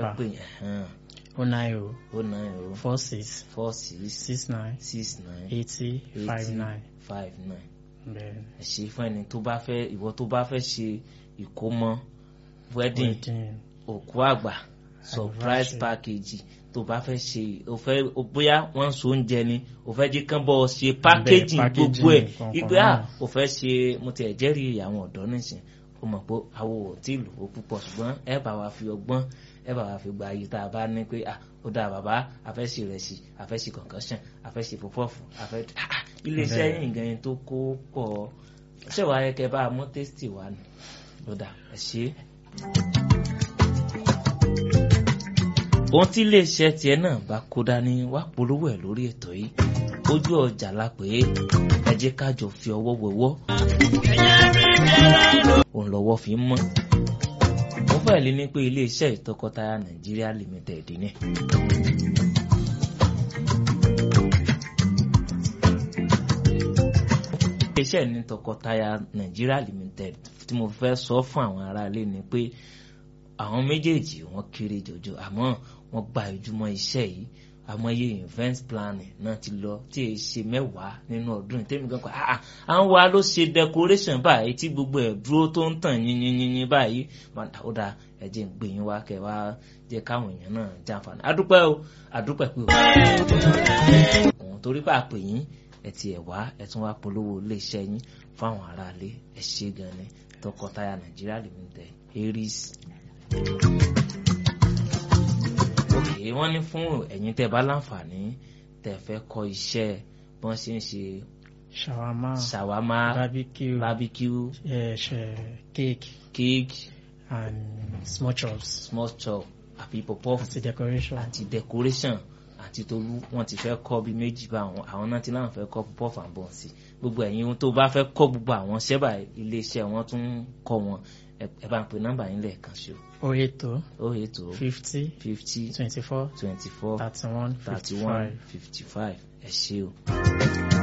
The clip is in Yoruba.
number pè yẹn oh nine oh ó nine o four six four six six nine six nine eighty five nine five nine bẹ́ẹ̀ ẹ ṣe fún ẹni tó bá fẹ́ ìwọ tó bá fẹ́ ṣe ìkómọ wedding wedding òkú àgbà surprise Anniversary. package tó bá fẹ́ ṣe o fẹ́ o bóyá wọ́n ń so oúnjẹ ni o fẹ́ jí kán bọ́ ọ ṣe packaging packaging gbogbo ẹ̀ nǹkan kan ìgbé à náà. o fẹ́ ṣe mo ti ẹ̀ jẹ́rìí àwọn ọ̀dọ́ nìsín o mọ̀ pé àwọn ò tí ì lò ó púpọ̀ ṣùgbọ́n ẹ bá wa fi ọgbọ́n ẹ bá wa fi gba ayé tá a bá ní pé à ó dáa bàbá a fẹ́ ṣe ìrẹsì a fẹ́ ṣe concussion a fẹ́ ṣe pọpọ́ọ̀fù a fẹ́ ah, iléeṣẹ́ Bẹ́ẹ̀. yìí gan tó kó pọ̀ ṣé wàá yẹ kẹ́ bá a mọ́ tẹ́sítì wa ni lọ́dà ẹ ṣe é. ohun tí iléeṣẹ́ tiẹ̀ náà bá kó dání wá polówó ẹ̀ lórí ètò yìí ojú ọjà la pé ẹ jẹ́ ká jọ fi ọwọ́ wẹwọ́ òun lọ́wọ́ fi ń mọ́ mo fẹ́ lé ní pé iléeṣẹ́ ìtọkọtaya nàìjíríà limited ni. iléeṣẹ́ ní tọkọtaya nàìjíríà limited tí mo fẹ́ sọ fún àwọn aráalé ni pé àwọn méjèèjì wọ́n kéré jọjọ àmọ́ wọ́n gba ìjùmọ̀ iṣẹ́ yìí àmọye event planning náà ti lọ tí èyí ṣe mẹ́wàá nínú ọdún yìí tẹ́mi gan pa ah à ń wa ló ṣe decoration báyìí tí gbogbo ẹ̀ dúró tó ń tàn yínyínyín báyìí ó dáa ẹ jẹ́ ń gbé yín wá kẹ́ wá jẹ́ káwọn èèyàn náà jàǹfààní adúpẹ́ o adúpẹ́ pé o òun torí pé àpè yín ẹ ti ẹ̀ wá ẹ tún wá polówó iléeṣẹ́ yín fáwọn aráalé ẹ ṣe gan ni tọkọtaya nàìjíríà limited aries ok wọ́n ní fún ẹ̀yin tẹ́ bá láǹfààní tẹ́ fẹ́ kọ́ iṣẹ́ bí wọ́n ṣe ń ṣe shawarma ṣàwámà barbecue barbecue eh, ṣe- cake cake and small chops small chop àbí pọpọ́f àti decoration àti decoration àti tolú wọ́n ti fẹ́ kọ́ bí méjì bá àwọn àwọn náà ti láwọn fẹ́ kọ́ pọpọ́f and bọ́ọ̀sì gbogbo ẹ̀yin tó bá fẹ́ kọ́ gbogbo àwọn ṣẹ́bà iléeṣẹ́ wọn tún ń kọ́ wọn ẹ ẹ bá ń pe nọ́mbà yín lẹ́ẹ̀kan ṣo oh eight oh ó ètò fifty fifty twenty four twenty four thirty one thirty fifty one five. fifty five ẹ ṣé o.